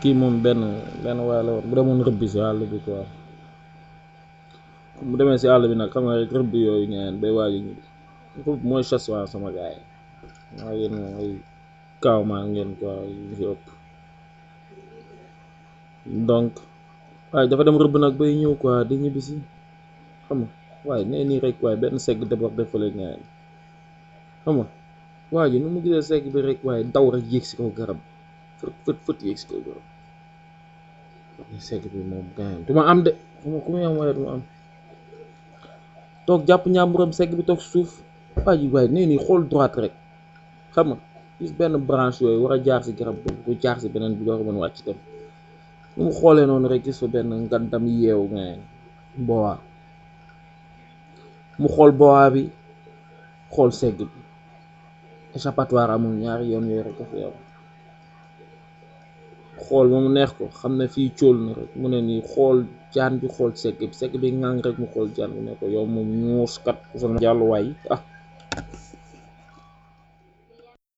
kii moom benn benn waay la woon bu demoon rëbbi si àll bi quoi bu demee si àll bi nag xam nga rek rëbb yooyu ngeen bay waaj ñu rëbb mooy chasse waa sama gars yi waaw yéen moom ay kaaw maa ngeen quoi yu si ëpp donc waaye dafa dem rëbb nag bay ñëw quoi di ñibbisi xam nga waaye nee nii rek waaye benn segg déborde fële ngeen xam nga waa ji nu mu gisee segg bi rek waaye daw rek yéeg si kaw garab fët fët fët yéeg si kaw garab segg bi moom gaañ du ma am de xama ku muy am waaye du ma am toog jàpp ñàmburam segg bi toog suuf waa ji waaye nee nii xool droite rek xam nga gis benn branche yooyu war a jaar si garab boobu ko jaar si beneen bi doo ko mën wàcc dem nu mu xoolee noonu rek gis fa benn ngandam yeewu ngaañ boowaa mu xool boowaa bi xool segg bi échappatoire amul ñaari yoon yooyu rek a fi am xool ba mu neex ko xam ne fii cóol na rek mu ne nii xool jaan bi xool segg bi segg bi ngang rek mu xool jaan bi ne ko yow moom ñuus kat sa jàlluwaay ah